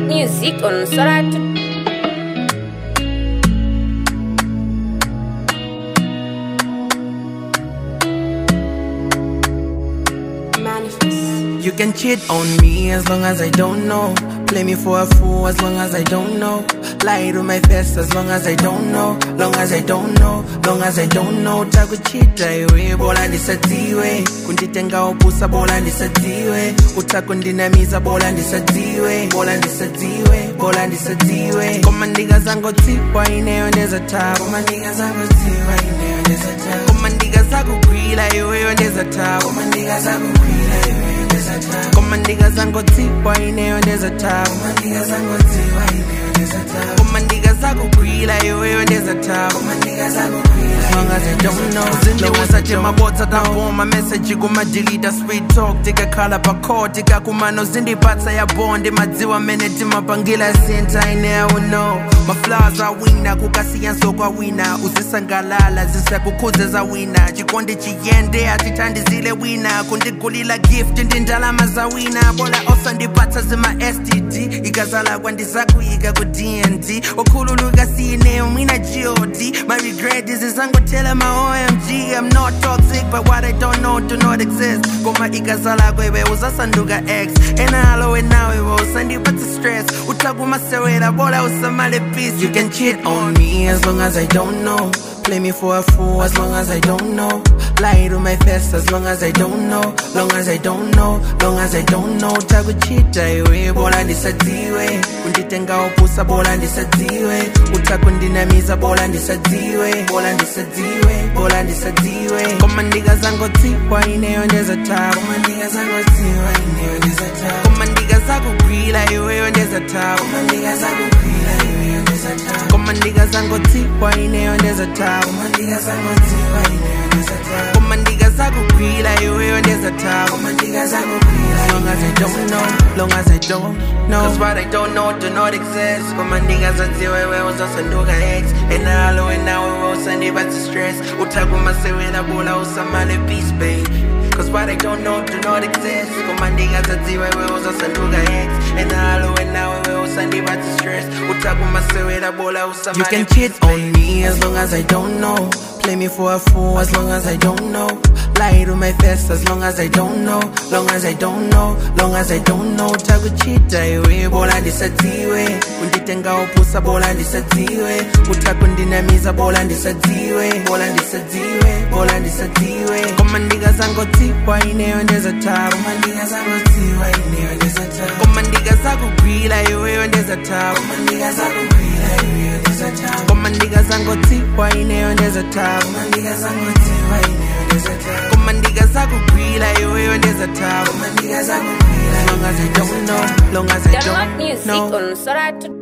music on Soratu. You can cheat on me as long as I don't know. Play me for a fool as long as I don't know. Lie to my face as long as I don't know. Long as I don't know, long as I don't know. Takuchita iwe, bola ndisatiwe. Kunditenga upusa, bola ndisatiwe. Utakundinamiza, bola ndisatiwe. Bola ndisatiwe, bola ndisatiwe. Koma ndiga zango tiwa ineyo ndeza tabu. Koma ndiga zango tiwa ineyo ndeza tabu. Koma ndiga zakugwila iweyo ndeza tabu. Koma ndiga zakugwila iweyo ndeza tabu. Koma ndiga zango tiwa ineyo ndeza tabu. Koma ndiga zango tiwa ineyo ndeza tabu. Koma ndiga zakugwila iweyo ndeza tabu. Koma ndiga zakugwila as long as I don't know. Zindiwusa je mabotsa kavoma message kumadilita sweet talk tikakhala pakho tikakumano zindipatsa ya bondi madziwa mene timapangila sinta ineyo no maflaws awina kukasiyanso kwawina uzisangalala zisakukhuze zawina chikondi chiyende atithandizile wina kundigulila gift ndi ndalama zawina bola osandipatsa zima std ikazala kwandizakuyika ku dnd okhululuka siyineyo mwina god my regret is izangotela my omg i'm not toxic but what i don't know do not exist koma ikazala kwewe uzasanduka x enalo nawe usandipatsa stress utakumasewera bola usamale peace you can cheat on me as long as i don't know Play me for a fool as long as I don't know. Lie to my face as long as I don't know. Long as I don't know, long as I don't know. Takuchita iwe, bola ndisatiwe. Kunditenga upusa, bola ndisatiwe. Utakundinamiza, bola ndisatiwe. Bola ndisatiwe, bola ndisatiwe. Koma ndiga zango tiwa ineyo ndeza tabu. Koma ndiga zango tiwa ineyo ndeza tabu. Koma ndiga zakugwila iweyo ndeza tabu. Koma ndiga zakugwila iweyo ndeza tabu. Koma ndiga zango tiwa ineyo ndeza tabu. Koma ndiga zango tiwa ineyo ndeza tabu. Koma ndiga zakugwila iweyo ndeza tabu. Koma ndiga zakugwila as long as I don't know, long as I don't know. Cause what I don't know do not exist. Koma ndiga zadziwe wewe uzasanduka X. Enalo enawe wewe usandipatsa stress. Utakumasewera bola usamale peace baby. Cause what I don't know do not exist. Koma ndiga zadziwe wewe uzasanduka X. Enalo enawe wewe usandipatsa stress. Utakumasewera bola usamale You can cheat on me as long as I don't know. Play me for a fool as long as I don't know. Lie to my face as long as I don't know. Long as I don't know, long as I don't know. Takuchita iwe, bola ndisatiwe. Kunditenga upusa, bola ndisatiwe. Utakundinamiza, bola ndisatiwe. Bola ndisatiwe, bola ndisatiwe. Koma ndiga zango tiwa ineyo ndeza tabu. Koma ndiga zango tiwa ineyo ndeza tabu. Koma ndiga zakugwila iweyo ndeza tabu. Koma ndiga zakugwila iweyo ndeza tabu. Koma ndiga zango tiwa ineyo ndeza tabu. Koma ndiga zango tiwa ineyo ndeza tabu. Koma ndiga zakugwila iweyo ndeza tabu. Koma ndiga zakugwila as long as I don't know, long as I Download don't music know. on Soratu.